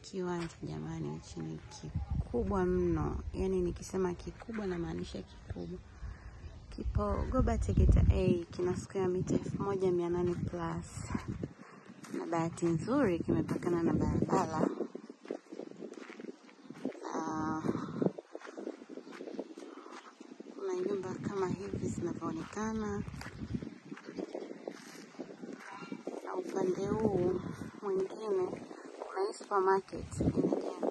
kiwanja jamani, hichi ni kikubwa mno. Yaani nikisema kikubwa namaanisha kikubwa. Kipo Goba Tegeta A, kina square mita elfu moja mia nane plus, na bahati nzuri kimepakana na barabara Ah, kuna nyumba kama hivi zinavyoonekana, na upande huu mwingine kuna hii supermarket inajengwa.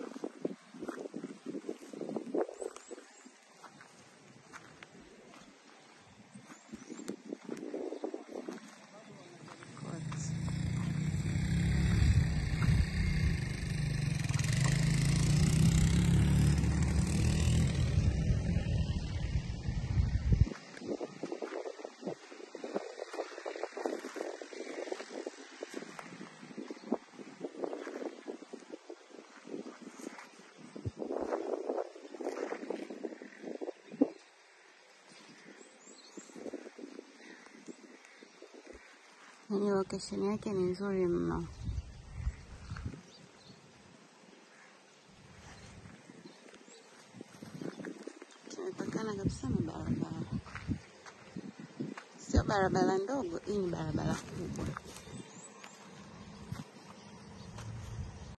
Court. Yaani location yake ni nzuri mno. Kimepakana kabisa na barabara, sio barabara ndogo, hii ni barabara kubwa.